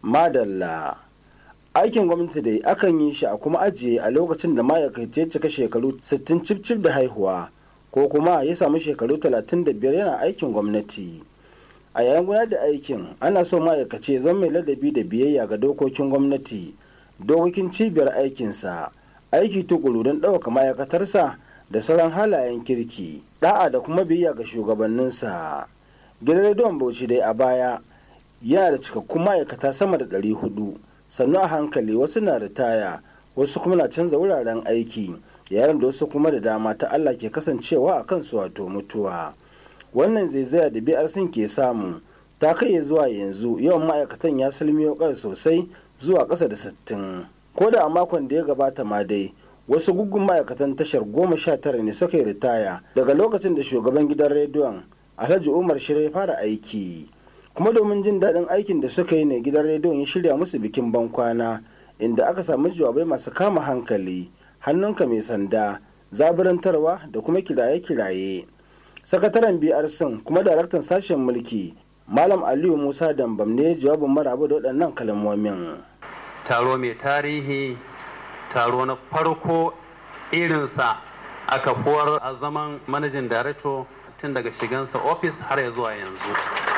madalla aikin gwamnati dai akan yi shi a kuma ajiye a lokacin da ma'aikaci ya cika shekaru 60 cif da haihuwa ko kuma ya samu shekaru 35 yana aikin gwamnati a yayin gudanar da aikin ana so ma'aikaci ya zama mai ladabi da biyayya ga dokokin gwamnati dokokin cibiyar aikinsa aiki tukuru don ɗaukaka ma'aikatarsa da sauran halayen kirki da'a da kuma biyayya ga shugabanninsa gidan rediyon bauchi dai a baya yana da cikakkun ma'aikata sama da ɗari hudu sannu a hankali wasu na ritaya wasu kuma na canza wuraren aiki yayin da wasu kuma da dama ta Allah ke kasancewa a kansu wato mutuwa wannan zaizaya da biyar sun ke samu ta kai zuwa yanzu yawan ma'aikatan ya salmiyo kai sosai zuwa ƙasa da sittin ko da a makon da ya gabata ma dai wasu guggun ma'aikatan tashar goma sha tara ne suka yi ritaya daga lokacin da shugaban gidan rediyon alhaji umar shirya ya fara aiki kuma domin jin daɗin aikin da suka yi ne gidan rediyon ya shirya musu bikin bankwana inda aka samu jawabai masu kama hankali hannunka mai sanda zaburantarwa da kuma kiraye-kiraye sakataren brc kuma daraktan sashen mulki malam aliyu musa dambam ne jawabin maraba da waɗannan kalmomin taro mai tarihi taro na farko irinsa a kafuwar a zaman manajin director tun daga shigansa ofis har ya zuwa yanzu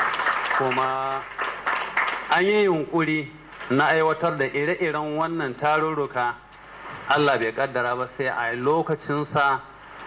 kuma an yi yunkuri na aiwatar da ire-iren wannan tarurruka allah bai kaddara ba sai a lokacinsa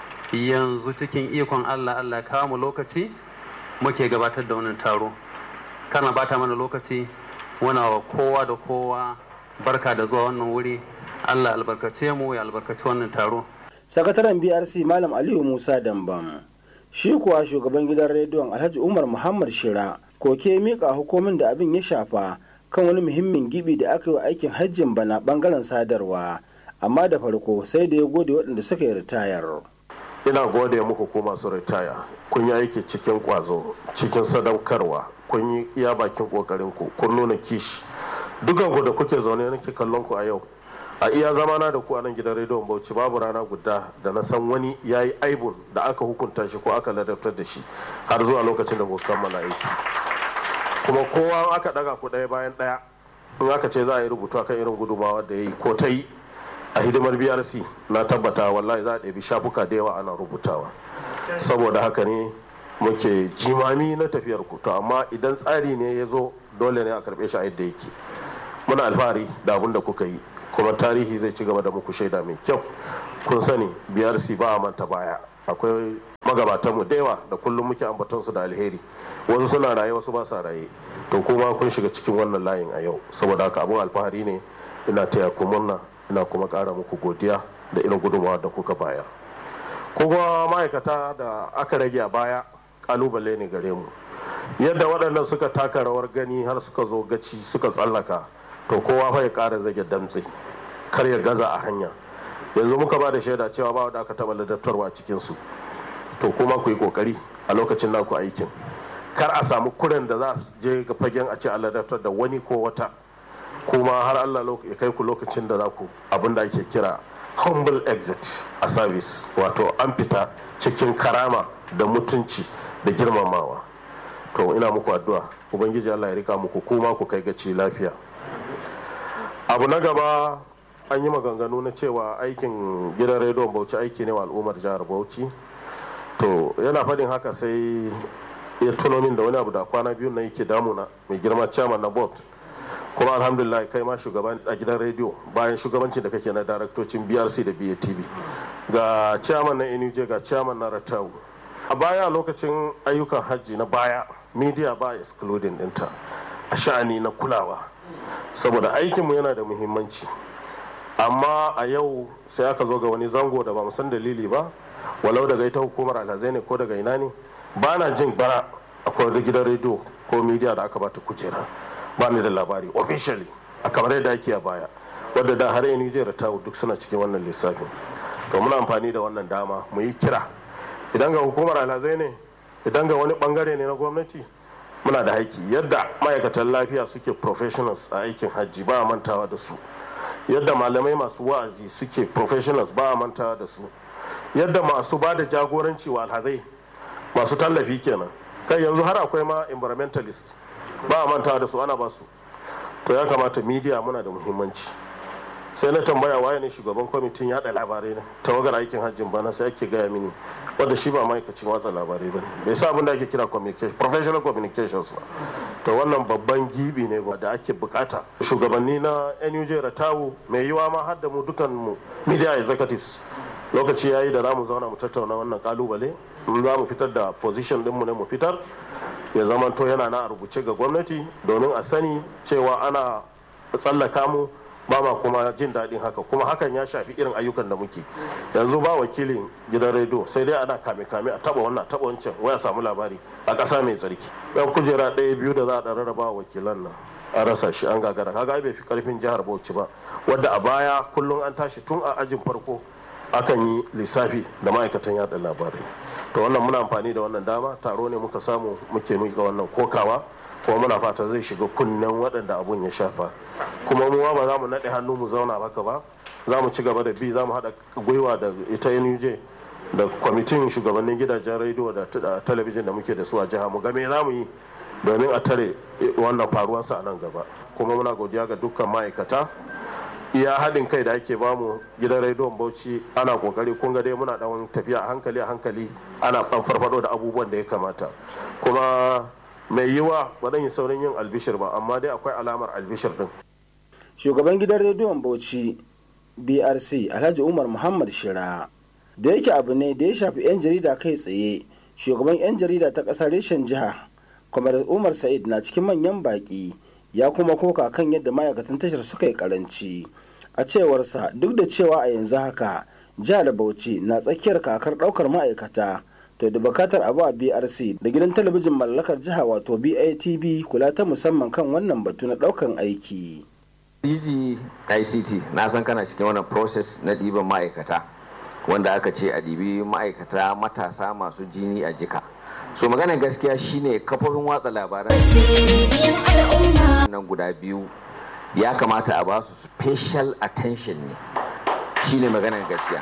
yanzu cikin ikon allah allah kawo mu lokaci muke gabatar da wannan taro kana bata mana lokaci wana wa kowa da kowa barka da zuwa wannan wuri allah albarkace mu ya albarkaci wannan taro sakataren brc malam aliyu musa dambam shi kuwa shugaban gidan rediyon alhaji umar muhammad shira koke mika hukumin da abin ya shafa kan wani muhimmin gibi da aka yi wa aikin hajjin bana bangaren sadarwa amma da farko sai da ya gode waɗanda suka yi ritayar ina gode muku ko masu ritaya kun yi aiki cikin kwazo cikin sadaukarwa kun yi iya bakin kokarin ku kun nuna kishi dukan ku da kuke zaune nake kallon ku a yau a iya zamana da ku a nan gidan rediyon bauchi babu rana guda da na san wani ya yi aibun da aka hukunta shi ko aka ladabtar da shi har zuwa lokacin da kuka kammala aiki kuma kowa aka daga ku ɗaya bayan ɗaya in aka ce za a yi rubutu akan irin gudumawa da ya yi ko ta yi a hidimar brc na tabbata wallahi za a ɗabi shafuka da yawa ana rubutawa saboda haka ne muke jimami na tafiyar ku to amma idan tsari ne ya zo dole ne a karɓe shi a yadda yake muna alfahari da abin da kuka yi kuma tarihi zai ci gaba da muku shaida mai kyau kun sani brc ba a manta baya akwai magabatanmu da yawa da kullum muke ambaton su da alheri wasu suna raye wasu ba sa raye to kuma kun shiga cikin wannan layin a yau saboda haka abun alfahari ne ina taya ku murna ina kuma ƙara muku godiya da irin gudunmawa da kuka bayar kuma ma'aikata da aka rage a baya kalubale ne gare mu yadda waɗannan suka taka rawar gani har suka zo gaci suka tsallaka to kowa fa ya ƙara zage damtse kar ya gaza a hanya yanzu muka ba da shaida cewa ba wanda aka taɓa ladattarwa cikin su to kuma ku yi ƙoƙari a lokacin naku aikin kar a samu kuren da za su je ga fagen a ce a ladattar da wani ko wata kuma har Allah ya kai ku lokacin da za ku abin da ake kira humble exit a service wato an fita cikin karama da mutunci da girmamawa to ina muku addu'a ubangiji Allah ya rika muku kuma ku kai gaci lafiya abu na gaba an yi maganganu na cewa aikin gidan rediyon bauchi aiki ne wa al'ummar jihar bauchi to yana faɗin haka sai ya tuno min da wani abu da kwana biyu na yake damuna mai girma chairman na board kuma alhamdulillah kai ma shugaban a gidan rediyo bayan shugabancin da kake na daraktocin brc da batv ga chairman na nuj ga chairman na ratau a baya lokacin ayyukan hajji na baya media ba excluding dinta a sha'ani na kulawa saboda aikinmu yana da muhimmanci amma a yau sai aka zo ga wani zango da ba san dalili ba walau daga ita hukumar alhazai ne ko daga ina ne ba na jin bara akwai gidan rediyo ko media da aka bata kujera ba ni da labari officially a kamar yadda ake a baya wadda da har yanzu zai ratawu duk suna cikin wannan lissafin to muna amfani da wannan dama mu yi kira idan ga hukumar alhazai ne idan ga wani bangare ne na gwamnati muna da haiki yadda ma'aikatan lafiya suke professionals a aikin hajji ba a mantawa da su yadda malamai masu wa'azi suke professionals ba a mantawa da su yadda masu ba da jagoranci wa alhazai masu tallafi kenan kai yanzu har akwai ma environmentalist ba a mantawa da su ana ba su to ya kamata media muna da muhimmanci sai na tambaya waye ne shugaban kwamitin yada labarai na tawagar aikin hajjin bana sai ake gaya mini wanda shi ba ma'aikacin watsa labarai ba bai sa abin da ake kira professional communications ba to wannan babban gibi ne da ake bukata shugabanni na nuj ratawu mai yiwa ma har da mu dukan mu media executives lokaci yayi da zamu zauna mu tattauna wannan kalubale za mu fitar da position din mu ne mu fitar ya zamanto yana na a rubuce ga gwamnati domin a sani cewa ana tsallaka mu ba ma kuma jin daɗin haka kuma hakan ya shafi irin ayyukan da muke yanzu ba wakilin gidan rediyo sai dai ana kame kame a taba wannan taba wancan waya samu labari a ƙasa mai tsarki yan kujera ɗaya biyu da za a ɗan rarraba wakilan nan a rasa shi an gagara kaga bai fi karfin jihar bauchi ba wadda a baya kullum an tashi tun a ajin farko akan yi lissafi da ma'aikatan yada labarai to wannan muna amfani da wannan dama taro ne muka samu muke mika wannan kokawa kuma muna fata zai shiga kunnen waɗanda abun ya shafa kuma mu ba za mu naɗe hannu mu zauna haka ba za mu ci gaba da bi za mu haɗa gwiwa da ita nuj da kwamitin shugabannin gidajen rediyo da talabijin da muke da su a jiha mu game za mu yi domin a tare wannan faruwarsa a nan gaba kuma muna godiya ga dukkan ma'aikata iya haɗin kai da ake bamu gidan rediyon bauchi ana kokari kun ga dai muna ɗan tafiya a hankali a hankali ana ɗan farfado da abubuwan da ya kamata kuma mai yiwa ba zan yi saurin yin albishir ba amma dai akwai alamar albishir din shugaban gidan rediyon bauchi brc alhaji umar muhammad shira da yake abu ne da ya shafi 'yan jarida kai tsaye shugaban 'yan jarida ta ƙasar reshen jiha kwamar umar sa'id na cikin manyan baƙi ya kuma koka kan yadda ma'aikatan tashar suka yi karanci a cewarsa duk da cewa a yanzu haka jihar bauchi na tsakiyar kakar ɗaukar ma'aikata to da bukatar abu a brc da gidan talabijin mallakar jiha wato batv kula ta musamman kan wannan batu na ɗaukan aiki DG ICT na san kana cikin wannan process na ɗiban ma'aikata wanda aka ce a ɗibi ma'aikata matasa masu jini a jika so maganar gaskiya shine kafofin watsa labaran nan guda biyu ya kamata a ba su special attention ne shine maganar gaskiya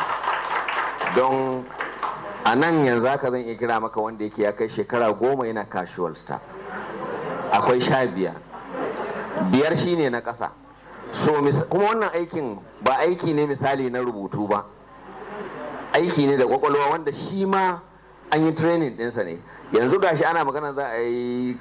don a nan yanzu haka zan iya kira maka wanda yake ya kai shekara goma yana casual staff akwai sha biyar biyar shine na ƙasa so kuma wannan aikin ba aiki ne misali na rubutu ba aiki ne da kwakwalwa wanda shi ma an yi training ɗinsa ne yanzu gashi ana magana za a yi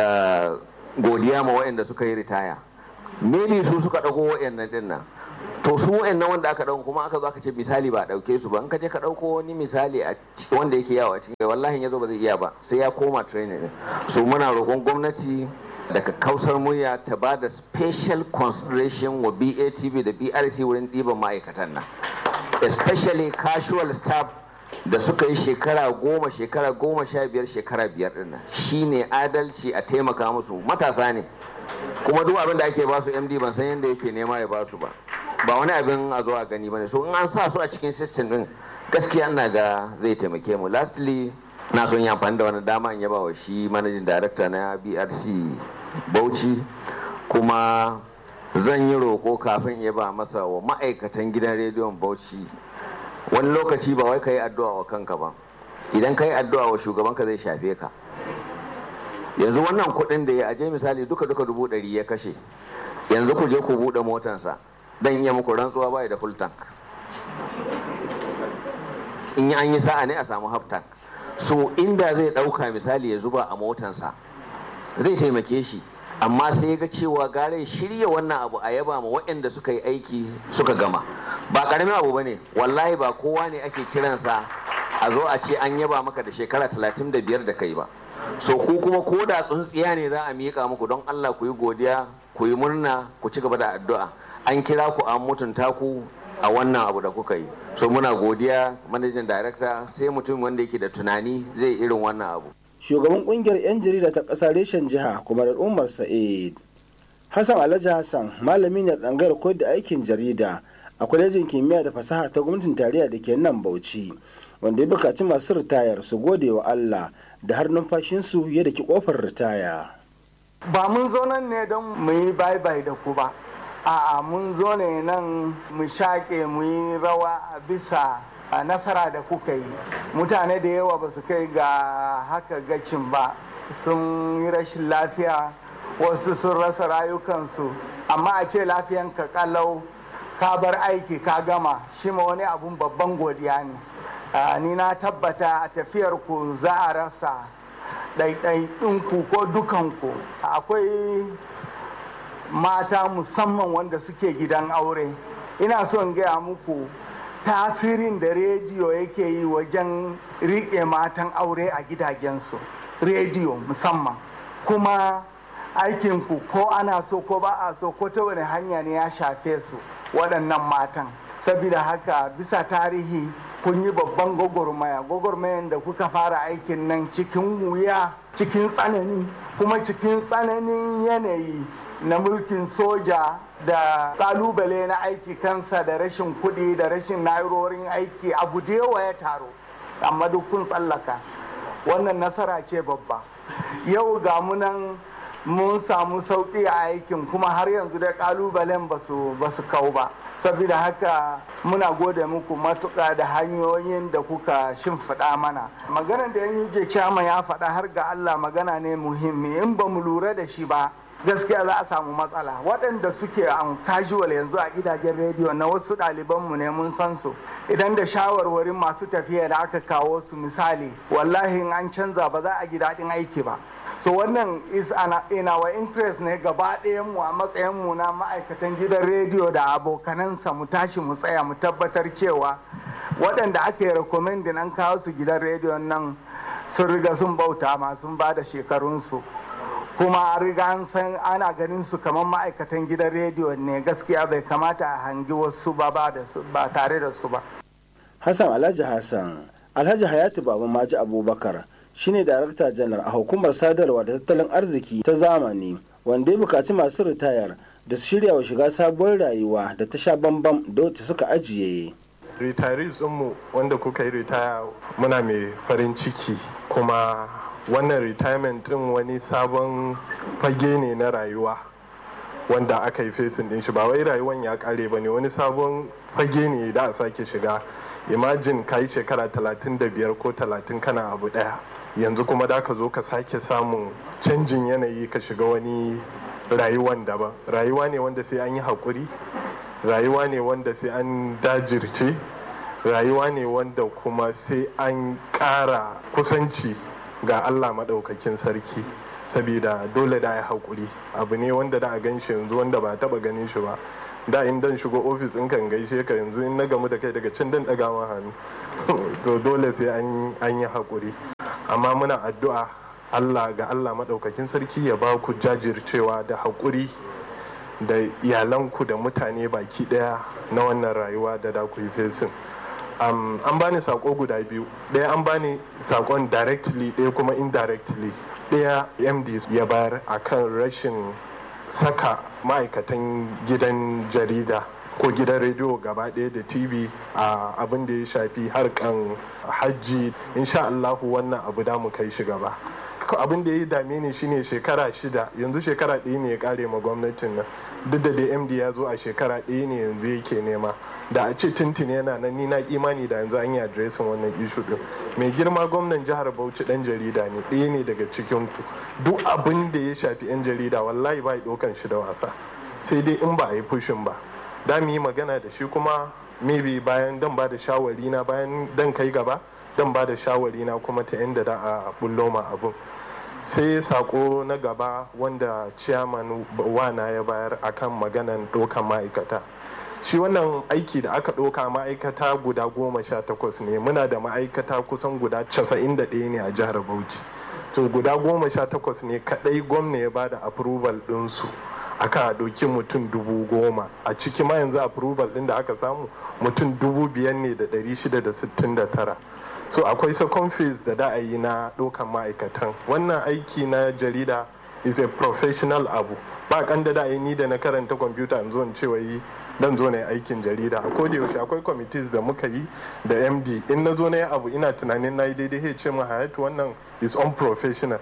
godiya ma waɗanda suka yi ritaya maybe su suka ɗago waɗannan ɗin nan to su waɗannan wanda aka ɗauko kuma aka zo aka ce misali ba a ɗauke su ba in ka je ka ɗauko wani misali a wanda yake yawo a cikin wallahi ya zo ba zai iya ba sai ya koma training ɗin so muna roƙon gwamnati daga kausar murya ta ba da special consideration wa BATV da BRC wurin ɗiban ma'aikatan nan especially casual staff da suka yi shekara goma shekara goma sha biyar shekara biyar ɗin nan shine adalci a taimaka musu matasa ne kuma duk abin da ake ba su md ban san yadda yake nema ya ba su ba ba wani abin a zo a gani bane so in an sa su a cikin system din gaskiya ina ga zai taimake mu lastly na son yi amfani da wani dama in yaba wa shi managing director na brc bauchi kuma zan yi roko kafin ya ba masa wa ma'aikatan gidan rediyon bauchi wani lokaci ba wai ka yi addu'a wa kanka ba idan ka yi addu'a wa shugabanka zai shafe ka yanzu wannan kuɗin da ya aje misali duka duka dubu ɗari ya kashe yanzu ku je ku buɗe motansa dan iya muku rantsuwa bai da full tank in yi an yi sa'a ne a samu half tank so inda zai ɗauka misali ya zuba a motansa zai taimake shi amma sai ga cewa gare shirya wannan abu a yaba ma waɗanda suka yi aiki suka gama ba ƙaramin abu ba ne wallahi ba kowa ne ake kiransa a zo a ce an yaba maka da shekara talatin da biyar da kai ba so ku kuma ko da tsuntsiya ne za a miƙa muku don Allah ku yi godiya ku yi murna ku ci gaba da addu'a an kira ku an mutunta ku a wannan abu da kuka yi so muna godiya manajan director sai mutum wanda yake da tunani zai irin wannan abu shugaban kungiyar 'yan jarida ta ƙasa reshen jiha kuma da umar sa'id hassan alhaji hassan malami ne tsangayar koyar da aikin jarida a kwalejin kimiyya da fasaha ta gwamnatin tarayya da ke nan bauchi wanda ya bukaci masu ritayar su gode wa allah da har numfashinsu ya daki kofar ritaya. Ba mun zo nan ne don mu yi bye-bye da ku ba, a'a mun zo ne nan mu shaƙe mu yi rawa a bisa a nasara da kuka yi. Mutane da yawa ba su kai ga haka gacin ba sun yi rashin lafiya wasu sun rasa rayukansu amma a ce lafiyanka kalau ka bar aiki ka gama shi ma wani abun babban godiya ne ni na tabbata a tafiyar ku za a rasa ɗaiɗaiɗinku ko dukanku akwai mata musamman wanda suke gidan aure ina son gaya muku tasirin da rediyo yake yi wajen riƙe matan aure a gidajensu rediyo musamman kuma aikinku ko ana so ko ba a so ko ta wani hanya ne ya shafe su waɗannan matan saboda haka bisa tarihi kun yi babban gwagwarmaya gwagwarmayan da kuka fara aikin nan cikin wuya cikin tsanani kuma cikin tsananin yanayi na mulkin soja da kalubale na aiki kansa da rashin kuɗi da rashin na'urorin aiki abu da yawa ya taro amma duk kun tsallaka wannan nasara ce babba yau ga munan mun samu sauƙi a aikin kuma har yanzu da kalubalen ba su kau ba saboda haka muna gode muku matuƙa da hanyoyin da kuka shimfiɗa mana maganar da yan yi chama ya faɗa har ga allah magana ne muhimmi in ba mu lura da shi ba gaskiya za a samu matsala waɗanda suke an casual yanzu a gidajen rediyo na wasu ɗalibanmu ne mun san su idan da shawarwarin masu tafiya da aka kawo su misali wallahi in an canza ba za a ji daɗin aiki ba so wannan is in our interest ne gaba mu a matsayin mu na ma'aikatan gidan rediyo da abokanansa mu tashi mu tsaya mu tabbatar cewa waɗanda aka yi recommending an kawo su gidan rediyo nan sun riga sun bauta ma sun ba da shekarunsu kuma riga an san ana ganin su kamar ma'aikatan gidan rediyo ne gaskiya bai kamata a hangi wasu ba ba tare da su ba hassan alhaji hassan alhaji hayatu baba maji abubakar shine darakta janar a hukumar sadarwa da tattalin arziki ta zamani wanda ya bukaci masu ritayar da su shirya wa shiga sabuwar rayuwa da ta sha bambam da wacce suka ajiye retirees mu wanda kuka yi ritaya muna mai farin ciki kuma wannan retirement din wani sabon fage ne na rayuwa wanda aka yi fesin din shi ba wai rayuwan ya kare ba ne wani sabon fage ne da a sake shiga imagine ka yi shekara 35 ko 30 kana abu daya yanzu kuma da ka zo ka sake samun canjin yanayi ka shiga wani rayuwan daban rayuwa ne wanda sai an yi haƙuri rayuwa ne wanda sai an dajirce rayuwa ne wanda kuma sai an ƙara kusanci ga allah maɗaukakin sarki saboda dole da ya haƙuri abu ne wanda da a gan shi yanzu wanda ba taɓa ganin shi ba da in dan shigo ofis in kan gaishe ka yanzu in na gamu da kai daga can dan ɗaga ma hannu to dole sai an yi haƙuri amma muna addu'a allah ga allah maɗaukakin sarki ya ba ku jajircewa da haƙuri da iyalanku da mutane baki ɗaya na wannan rayuwa da da ku yi fesin um, an bani sako guda biyu ɗaya an bani sakon directly ɗaya kuma indirectly ɗaya md ya bayar akan rashin saka ma'aikatan gidan jarida ko gidan rediyo gaba ɗaya da tv a abin da ya shafi harkan hajji insha Allahu wannan abu da mu kai shi gaba abin da ya dame ni shine shekara shida yanzu shekara ɗaya ne ya kare ma gwamnatin nan duk da dai md ya zo a shekara ɗaya ne yanzu yake nema da a ce tuntuni yana nan ni na imani da yanzu an yi adresin wannan ishu din mai girma gwamnan jihar bauchi dan jarida ne ɗaya ne daga cikin ku duk abin da ya shafi yan jarida wallahi ba ya ɗaukan shi da wasa sai dai in ba a yi fushin ba da mu yi magana da shi kuma maybe bayan dan ba da shawari na bayan dan kai gaba dan ba da shawari na kuma ta inda da a bullo ma abun sai sako na gaba wanda ciyaman wana ya bayar akan maganan dokan ma'aikata shi wannan aiki da aka ɗauka ma'aikata guda goma sha takwas ne muna da ma'aikata kusan guda casa'in da ɗaya ne a jihar bauchi to guda goma sha takwas ne kaɗai gwamna ya bada approval ɗinsu aka ɗauki mutum dubu goma a ciki ma yanzu approval ɗin da aka samu mutum dubu biyar ne da ɗari shida da sittin da tara so akwai second phase da da a yi na ɗaukan ma'aikatan wannan aiki na jarida is a professional abu ba kan da da ni da na karanta kwamfuta in zo in ce wai dan zo na yi aikin jarida a koda yaushe akwai committees da muka yi da md in na zo na yi abu ina tunanin na yi daidai ya ce mu hayatu wannan is unprofessional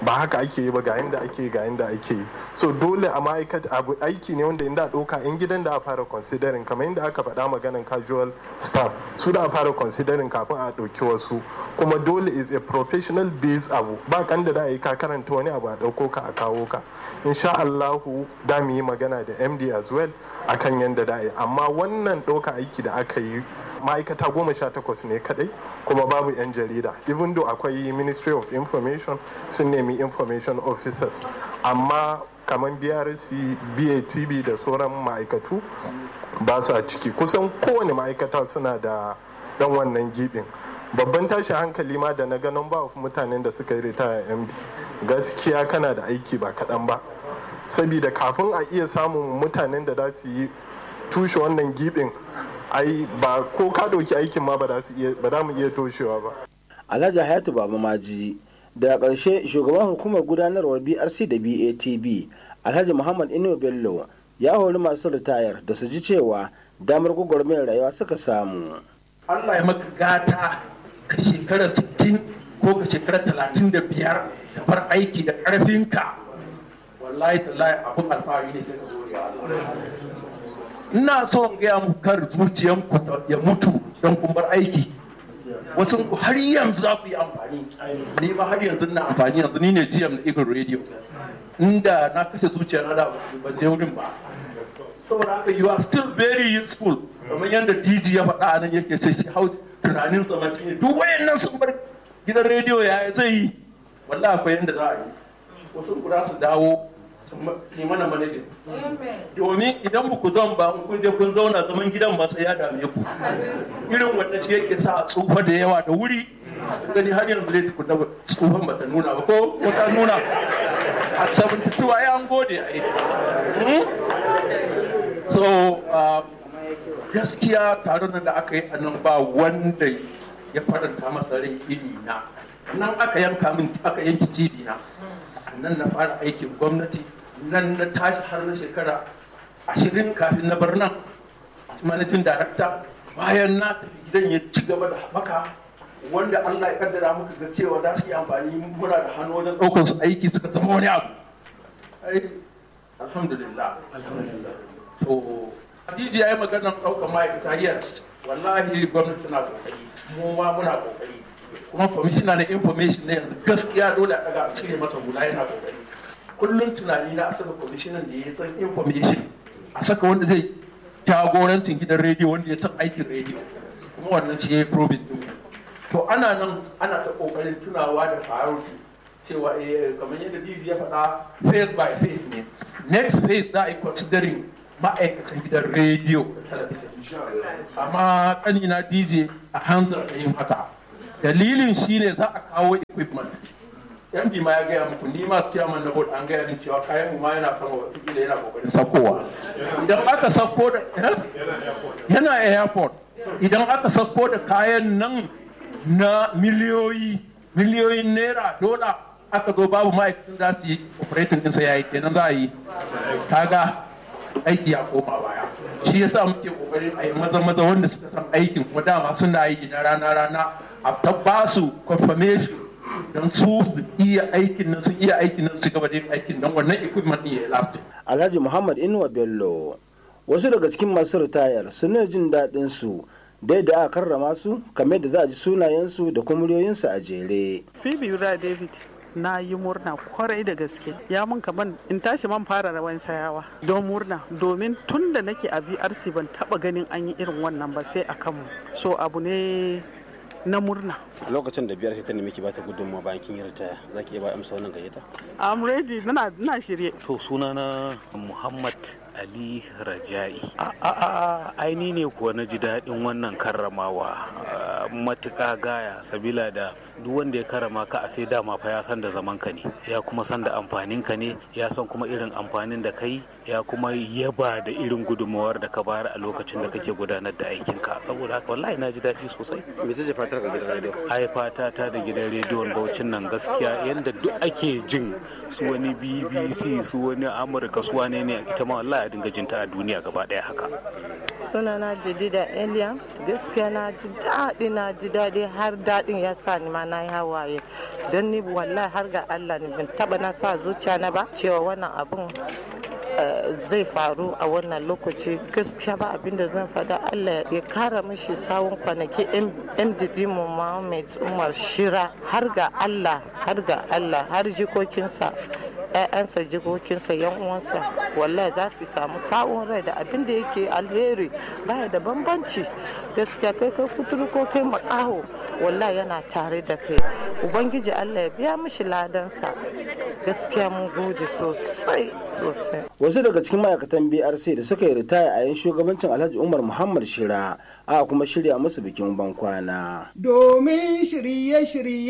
ba haka ake yi ba ga yanda ake ga yanda ake yi so dole a ma'aikata abu aiki ne wanda inda ɗauka in gidan da a fara considering kamar inda aka faɗa maganan casual staff su da a fara considering kafin a ɗauki wasu kuma dole is a professional based abu ba kan da yi ka karanta wani abu a ɗauko ka a kawo ka insha Allahu da mu yi magana da MD as well akan yanda da yi amma wannan ɗauka aiki da aka yi ma'aikata goma sha takwas ne kadai kuma babu 'yan jarida even though akwai ministry of information sun nemi information officers amma kamar brc batv da sauran ma'aikatu ba sa ciki kusan kowane ma'aikata suna da dan wannan gibin babban tashi hankali ma da na ganin ba mutanen da suka yi ritaya md gaskiya kana da aiki ba kaɗan ba saboda kafin a iya samun mutanen da za su yi tushe wannan gibin ai ba ko ka ɗauki aikin ma ba za mu iya toshewa ba. Alhaji Hayatu Baba Maji daga ƙarshe shugaban hukumar gudanarwar BRC da BATB Alhaji Muhammad Inu Bello ya hori masu ritayar da su ji cewa damar gwagwarmayar rayuwa suka samu. Allah ya maka gata ka shekara 60 ko ka shekara 35 ka bar aiki da ƙarfinka wallahi tallahi abun alfahari ne sai ka zo ina so in gaya muku kar zuciyanku ya mutu don kun bar aiki wasu ku har yanzu za ku yi amfani ni ma har yanzu na amfani yanzu ni ne GM na Eagle Radio inda na kashe zuciya na da ban je wurin ba saboda haka you are still very useful kamar yadda DG ya faɗa a nan yake ce shi hau tunanin sa mace ne duk wayannan sun bar gidan rediyo ya zai yi wallahi akwai yadda za a yi wasu ku za su dawo ne mana manajin domin idan ba ku zan ba in kun je kun zauna zaman gidan ba sai ya dame ku irin wanda shi yake sa a tsufa da yawa da wuri gani har yanzu dai tukuna tsufan ba ta nuna ba ko ta nuna a 72 ai an gode ai so gaskiya taron da aka yi a nan ba wanda ya faranta masa rai iri na nan aka yanka min aka yanki cibi na nan na fara aikin gwamnati nan na tashi har na shekara ashirin kafin na bar nan managing director bayan na tafi gidan ya ci gaba da haɓaka wanda Allah ya kaddara muka ga cewa za su yi amfani muna da hannu wajen ɗaukar su aiki suka zama wani abu alhamdulillah to Hadiji ya yi maganar ɗaukar ma'aikata yes wallahi gwamnati na kokari mu ma muna kokari kuma kwamishina na information na yanzu gaskiya dole a daga a cire masa hula yana kokari kullum tunani na a saka kwamishinan da ya san information a saka wanda zai jagorancin gidan rediyo wanda ya san aikin rediyo kuma wannan shi ya yi probin din to ana nan ana ta kokarin tunawa da priority cewa kamar yadda dizi ya faɗa phase by phase ne next phase za a yi considering ma'aikatan gidan rediyo da talabijin amma kanina dj a hanzar da yin haka dalilin shine za a kawo equipment yan ma ya gaya muku ni masu ciyaman na board an gaya min cewa kayan mu ma yana sama wata kila yana kokarin sakowa idan aka sako da yana airport idan aka sako da kayan nan na miliyoyi miliyoyin naira dola aka zo babu ma'aikatan za su yi operating ɗinsa yayi kenan za a yi kaga aiki ya koma baya shi yasa muke kokarin a yi maza maza wanda suka san aikin kuma dama suna yi na rana rana a ta su confirmation don su su iya aikin nan sun iya aikin nan su gaba da yin aikin nan wannan equipment ne ya last Alhaji Muhammad Inuwa Bello wasu daga cikin masu ritayar suna jin daɗin su dai da aka karrama su kamar da za a ji sunayensu da kuma muryoyinsu a jere. Phoebe Yura David na yi murna kwarai da gaske ya mun kaman in tashi man fara rawan sayawa don murna domin tun da nake a VRC ban taba ganin an yi irin wannan ba sai a kanmu so abu ne na murna lokacin da biyar ta nemi ki bata gudunmawa bayan kin yi ritaya za ki iya ba amsa wannan gayyata I'm ready na na shirye to sunana Muhammad Ali Raja'i a a a aini ne kuwa na ji daɗin wannan karramawa matuƙa gaya sabila da duk wanda ya karama ka a sai dama fa ya san da zaman ka ne ya kuma san da amfanin ka ne ya san kuma irin amfanin da kai ya kuma yaba da irin gudunmawar da ka bayar a lokacin da kake gudanar da aikin ka saboda haka wallahi na ji daɗi sosai me ce fatar ka gidan rediyo ai fata ta da gidan rediyon Bauchin nan gaskiya yanda duk ake jin su wani BBC su wani Amurka su wane ne ita ma wallahi a dinga jinta a duniya gaba ɗaya haka sunana jadida eliya gaskiya na ji daɗi na ji daɗi har daɗin ya sa ni ma na yi hawaye don ni wallahi har ga allah ni ban taba na sa zuciya na ba cewa wannan abun zai faru a wannan lokaci gaskiya ba abinda zan faɗa allah ya kara mishi sawun kwanaki mdd mu Muhammad umar shira har ga allah har ga allah har jikokinsa ‘ya'yansa jikokinsa yan uwansa wallahi za su samu sa'un rai da abin da yake alheri baya da bambanci gaskiya kai kai kuturu ko kai makaho wallahi yana tare da kai ubangiji allah ya biya mishi ladansa gaskiya mun gode sosai sosai wasu daga cikin ma'aikatan brc da suka yi ritaya a yan shugabancin alhaji umar muhammad shira a kuma shirya musu bikin bankwana domin shirye-shirye